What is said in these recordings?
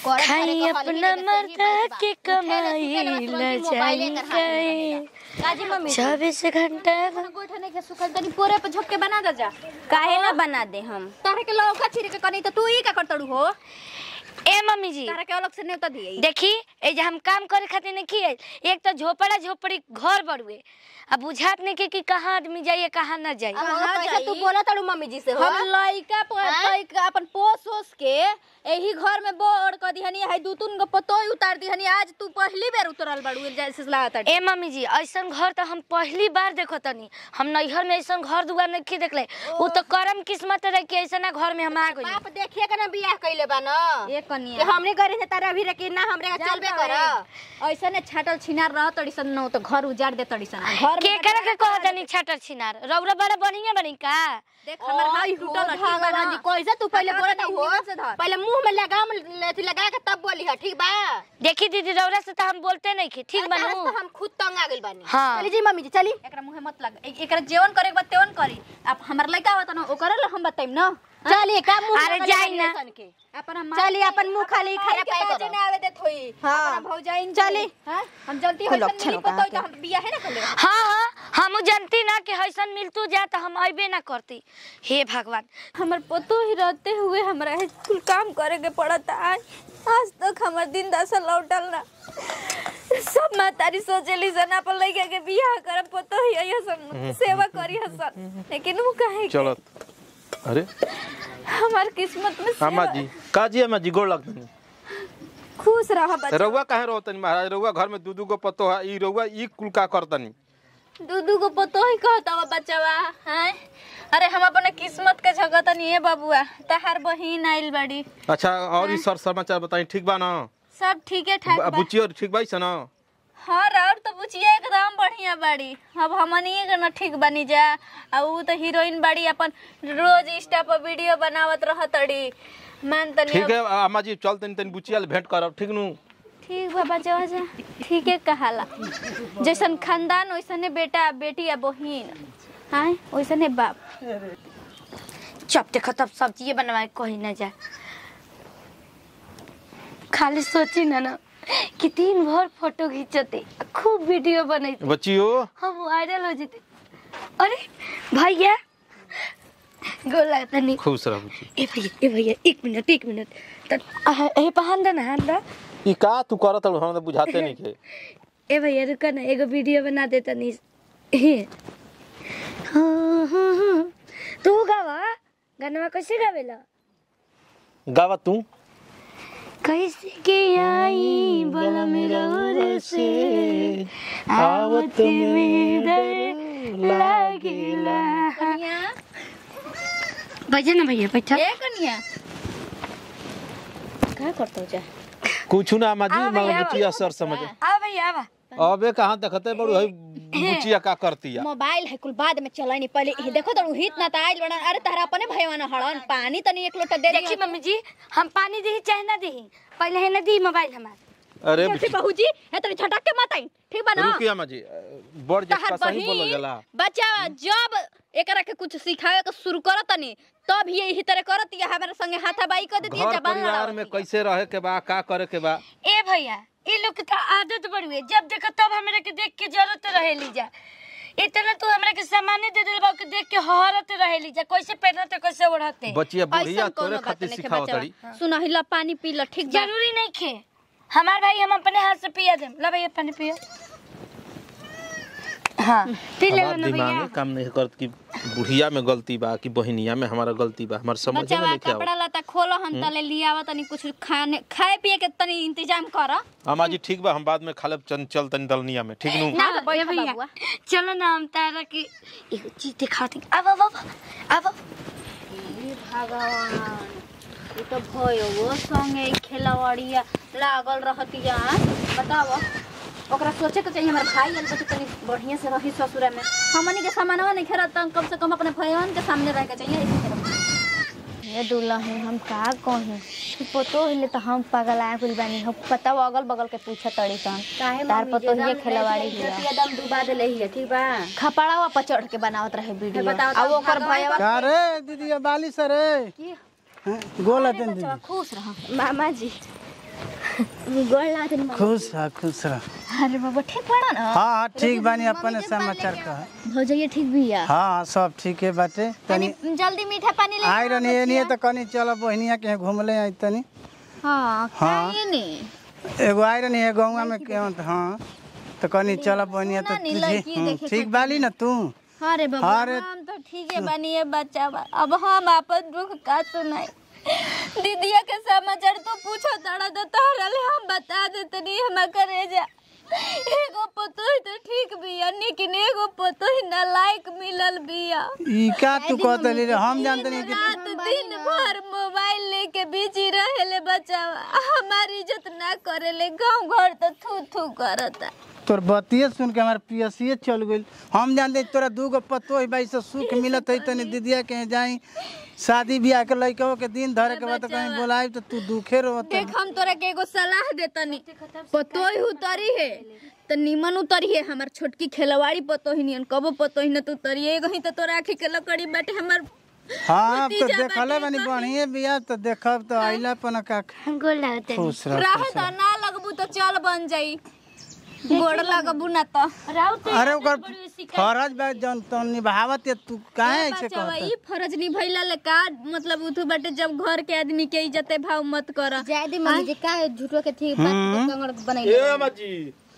करे खाई करे को अपना खाली मर्दा नहीं देखे के ही बात बा। कमाई उठे ले सुते ले ल बस मोबाइले कर हाथ में जाएंगे रहेला। काजी मम्मी चौबीस घंटा गोइठा नहीं के सुखल तनी पोरे पे झोक के बना दे जा काहे ना बना दे हम तारे के लौका छिरे के कनी तो तू ही का करतड़ू हो ए मम्मी जी तारे के अलग से नेवता दिए देखी ए जे हम काम करे खातिर नहीं किए एक तो झोपड़ा झोपड़ी घर बड़ुए अब बुझात नहीं के कि कहाँ आदमी जाइए कहाँ ना जाइए अब कहाँ कैसे जाई? तू बोला तड़ू मम्मी जी से हो हम लइका प- हाँ? लइका अपन पोस ओस के एही घर में बोर क दिहनी है दू तीन गो पतोई उतार दिहनी आज तू पहली बेर उतरल बाड़ू जैसे लागत ए मम्मी जी ऐसन घर तो हम पहली बार देखो तनी हम नैहर में ऐसन घर दुआर नहीं देखले वो तो करम किस्मत रहे कि ऐसा घर में हम आ गई बाप देखिए के ना बियाह कइले बा ना एक कि कनिया हमने करे से तारा अभी रखी ना हमरे का चलबे कर ऐसा ने छाटल छिनार रह तड़ी सन न तो घर उजाड़ दे तड़ी सन घर के करे के कह तनी छटर छिनार रौरा बड़ा बढ़िया बनी का देख हमर हाथ ओय टूटल हो है, ठीक बा भगवान जी ना? कैसे तू पहले हटा बोला दे, हो नीचे से धर। पहले मुंह में लगाम अथी लगा के तब बोली है ठीक बा देखी दीदी रौरा से तो हम बोलते नहीं खे ठीक अरे तहस बनू तो हम खुद तंग आ गइल बानी हाँ। चली जी मम्मी जी चली एकरा मुंहे मत लग ए- एकरा जेवन करे के बाद तेवन करी अब हमर लइका आवत न ओकरे ल हम बताइम न चलिए का मुंह अरे लगा जाई लेनी ना। ऐसन के अपन हम चलिए अपन मुंह खाली खराब के पाए बाजे करो ना आवे देत होई हाँ। अपना भौजाइन चली। हां हम जल्दी खुद होइसन लक्षण नहीं होगा पता तो के। हम बियाह है ना कर ले हाँ हाँ हम जानती ना कि हैसन मिलतू जा तो हम अबे ना करती हे भगवान हमर पतो ही रहते हुए हमरा कुल काम करे के पड़ता आज आज तक हमर दिन दशा लौटल ना सब मातारी सोचेली सन अपन लइका के बियाह करब पतो ही हसन सेवा करी हसन लेकिन वो कहे कि चलत अरे हमार किस्मत में अम्मा सेवा- जी का जी अम्मा जी गोड़ लगतनी खुश रह बच्चा रउआ काहे रोतनी महाराज रउआ घर में दू दू गो पतो है ई रउआ ई कुल का करतनी दूधू को पतो ही कहता बा बच्चावा हैं अरे हम अपन किस्मत के झगत नहीं है बाबुआ तहार बहिन आइल बाड़ी अच्छा और ई सर समाचार बताई ठीक बा ना सब ठीक है ठाक बा बुचियो ठीक बाई से ना हाँ और तो पूछिए एकदम बढ़िया बाड़ी अब हमनी के न ठीक बनी जा अब उ तो हीरोइन बाड़ी अपन रोज इंस्टा पर वीडियो बनावत रहतड़ी मान तनी ठीक है अम्मा जी चल तनी तनी बुचिया ले भेंट करब ठीक नु ठीक बा बच्चा बच्चा ठीक है कहाला जैसन खानदान वैसने बेटा बेटी या बहिन हाँ वैसने बाप चप देखो तब सब्जी बनवाए कहीं ना जाए खाली सोची ना ना कि दिन भर फोटो खींचते खूब वीडियो बनते बच्चियो हम वायरल हो जाते अरे भैया गोल लगता नहीं खुश रह बुच्ची ए भैया ए भैया एक मिनट एक मिनट त आह, ए पहन दे ना हाथ दा ई का तू करत हड़ हमरा तो बुझाते नहीं के ए भैया रुका ना एगो वीडियो बना दे तनी हे हाँ हाँ हाँ तू गावा गाना कैसे गावेला गावा तू कैसे के आई बल मेरा रे से आवत में डर लागेला कनिया बजा ना भैया बैठा ए कनिया का करतो जा कुछ ना अम्मा जी आ भैया, मगर बुचिया सर समझ आ भैया आवा अबे कहाँ देखते बड़ू है बुचिया का करती है मोबाइल है कुल बाद में चलाई पहले ये देखो तो हित ना ताइल बना अरे तारा अपने भैया हड़न पानी तनी एक लोटा दे देखी मम्मी जी हम पानी दी चाहे ना दी पहले है ना दी मोबाइल हमार अरे देखी बहू जी है तनी झटक के मत आई ठीक बा ना रुकी अम्मा जी बड़ तहर जब सही बोलल बहिन जाला बच्चा जब एकरा के कुछ सिखावे के शुरू करत तनी तब ये यही तरह करत या हमारे संगे हाथाबाई कर देती घर जबान परिवार में लड़ावती कैसे रहे के बा का करे के बा ए भैया ये लोग के तो आदत बड़ी है जब देखो तब हमरा के देख के जरूरत रहे लीजा इतना तू हमरा के सामान दे दिल बा के देख के हरत रहे लीजा कैसे पहनते कैसे ओढ़ते बचिया बुढ़िया ऐसन तोरे कोनो बात खातिर नहीं सिखाव बच्चा तड़ी सुना हिला पानी पी ल ठीक बा जरूरी नहीं खे हमार भाई हम अपने हाथ से पिया दे ला भैया पानी पियो हाँ पी ले हमार ना दिमाग भैया में काम नहीं करत कि बुढ़िया में गलती बा कि बहिनिया में हमारा गलती बा हमार समझ में बच्चा नहीं कपड़ा आवत लता खोलो हम तले लियावा तनी कुछ खाने खाए पिए के तनी इंतजाम कर अम्मा जी ठीक बा हम बाद में खा लेब चल चल तनी दलनिया में ठीक नु ना हाँ, बैठ ये भैया बाबुआ चलो ना हम तारा की एगो चीज दिखाती अब अब अब अब अब भगवान ये तो भयो वो संगे खेलवाड़िया लागल रहतिया बताओ ओकरा सोचे के चाहिए हमारे भाई आइल बच्चे तनी बढ़िया से रही ससुरा में हमनी के सामानवा नहीं खेरत त कम से कम अपने भैयान के सामने रह के चाहिए ऐसे खेरत ये दूल्हा है हम का कही पतो हिले तो हम पगल आए कुल बानी हम पता अगल बगल के पूछा तड़ी सन काहे तार पतो ये खेलवाड़ी हिया एकदम डुबा देले हिया ठीक बा खपड़ावा पर चढ़ के बनावत रहे वीडियो बताओ अब तो ओकर भगवान भैया का रे दीदी बाली सर रे गोल हतन दीदी खुश रह मामा जी गोड़ लागत नहीं खुश रह खुश रह अरे बाबा ठीक पड़ा ना हाँ हाँ ठीक बानी अपन समाचार कह भौजैया ठीक भी है हाँ हाँ सब ठीक है बाटे तनी तनी जल्दी मीठा पानी ले आई रहनी एनिए तो कनी चलो बहनिया के घूमले आई तनी हाँ हाँ। खाइए ने एगो आई रहनी है गौवा में केवन तो हाँ तो कनी चलो बहनिया तो सुना नी, तुझे लड़की हम्म, देखे ठीक बाली ना तू अरे बाबा हाँ रे। हम तो ठीक है बनिए बच्चा बा अब हम अपन दुख का सुनाई दीदिया के समाचार तो पूछो तड़ा तो तोहरा ले हम बता देते नहीं हम करे जा एगो पतो ही तो ठीक बिया लेकिन एगो पतो ही नालायक मिलल बिया ई का तू कहते रे हम जानते नहीं कि रात दिन भर मोबाइल लेके बिजी रहेले बच्चा हमारी इज्जत ना करेले गांव घर तो थू थू करता तोर बतिये सुन के हमारे पियसिए चल गइल हम जानते तोरा दूगो पतो है भाई से सुख मिलत है तनी दीदिया के जाई शादी ब्याह के लइका के दिन धरे के बाद कहीं बोलाई तो तू दुखे रोत देख हम तोरा के एगो सलाह देतनी पतोही उतरी है त निमन उतरी है हमर छोटकी खेलवाड़ी पतोही नियन कबो पतोही न तू उतरी एगो ही त तोरा आखी के लकड़ी बाटे हमर हाँ तो भतीजा देखले बाटे बनी बढ़िया बिया तो देखब तो आइला पन का गोड़ लागत खुश रह रह त ना लगबू त चल बन जाई गोड़ लगबू ना त अरे ओकर फरज बा जन तो निभावत है तू काहे ऐसे बचावा कहत ई फर्ज निभैला ले का मतलब उठू बाटे जब घर के आदमी के इज्जत भाव मत कर जायदी मम्मी जी का झूठो के ठीक बात कंगड़ बनाई ए अम्मा जी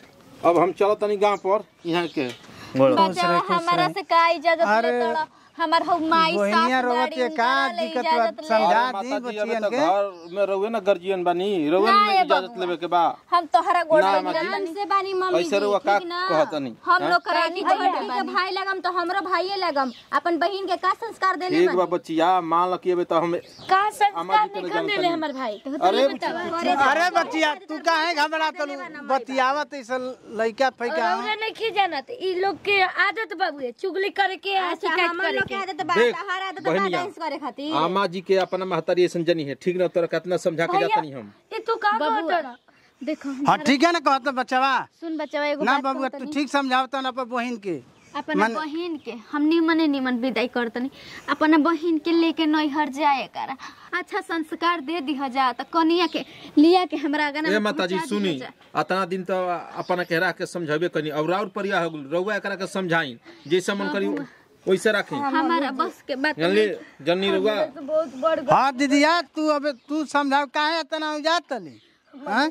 अब हम चलो तनी गांव पर यहाँ के बचावा हमारा से का इजाजत अरे, ले तोड़ा हमार हो माई बहनिया सास रोवत बाड़ी है का उनकरा ले दिक्कत बा इजाजत ले समझा अरे दी माता जी अबे बच्चियन तो के घर में रहुए ना गर्जियन बानी रहुए ना, में ये इजाजत बबुआ। लेवे के बा हम तोहरा गोड़ ना, लग माँ जी। रहल से बानी मम्मी ऐसे रुआ का कहतनी हम लोग करानी लड़की के भाई लगम तो हमरो भाईये लगम अपन बहिन के का संस्कार देले ठीक बा बच्चिया मान लो कि अबे तो हम का अम्मा संस्कार जी के नहीं ना कर देले जानतनी। हमर भाई अरे बच्चिया अरे बच्चिया तू काहे घबरा तलू बतियावत ऐसे लइका फैका रौरा नहीं की जानत ई लोग के आदत बाबू चुगली करे के आ शिकायत हमर करे लोग के के आदत बा देख, हर आदत बहनिया। डांस करे खातिर आमा जी के अपना महतारी ऐसन जनी है ठीक ना तोरा कितना समझा के जातनी हम ये तू का कहत देखो हाँ ठीक है ना कहत बच्चवा सुन बच्चा एगो ना बात बाबू कहतनी। तू ठीक समझावत ना अपन बहिन के अपना बहिन के हम निमने निमन विदाई करतनी अपना बहिन के लेके नैहर जाए कर अच्छा संस्कार दे दिह जा त कनिया के लिया के हमरा आगा ए माता जी सुनी अतना दिन तो अपना कहरा के समझाबे कनी और और परिया हो गेल रहुआ एकरा के समझाई जैसे मन करी वैसे राखी हमारा बस के बात जानली जन्नी रहुआ बहुत बड़ हाँ दीदिया तू अब तू समझाव काहे इतना उजात तली हाँ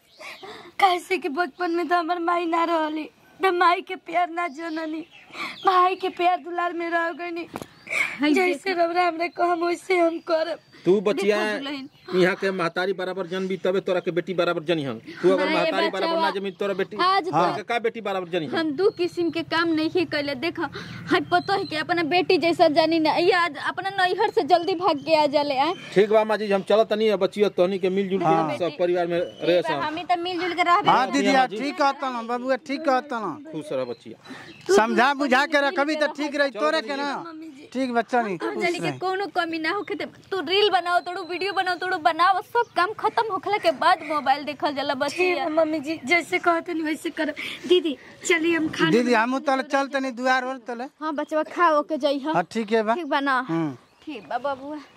कैसे कि बचपन में तो हमर माई ना रहली तो माई के प्यार ना जननी भाई के प्यार दुलार में रह गनी जैसे रौरा हमरे कहम वैसे हम करब तू बचिया यहाँ के महतारी बराबर जन भी तबे तोरा के बेटी बराबर जनी हम तू अगर महतारी बराबर ना जमी तोरा बेटी आज तोरा के का बेटी बराबर जनी हम हम दू किस्म के काम नहीं कैले देख है पतो है कि अपना बेटी जैसा जानी ना ये आज अपना नैहर से जल्दी भाग के आ जाले आए ठीक बा माँ जी हम चलत तनी बचिया तोहनी के मिलजुल के सब परिवार में रहे सब हम तो मिलजुल के रहबे हाँ दीदिया ठीक कहत ना बबुआ ठीक कहत ना खुश रह बचिया समझा बुझा के रखबी तो ठीक रही तोरे के ना ठीक बच्चा नहीं हम जानी के कोनो कमी ना होखे ते तू रील बनाओ तोड़ू वीडियो बनाओ तोड़ू बनाओ सब काम खत्म होखला के बाद मोबाइल देखल जाला ठीक बचिया है मम्मी जी जैसे कहते नहीं वैसे करब दीदी चलिए हम खाना दीदी हमू तले चल तनी दुआर और तले हां बचवा खाओ के जई हाँ ठीक है बा ठीक बा ना हम्म ठीक बा बाबू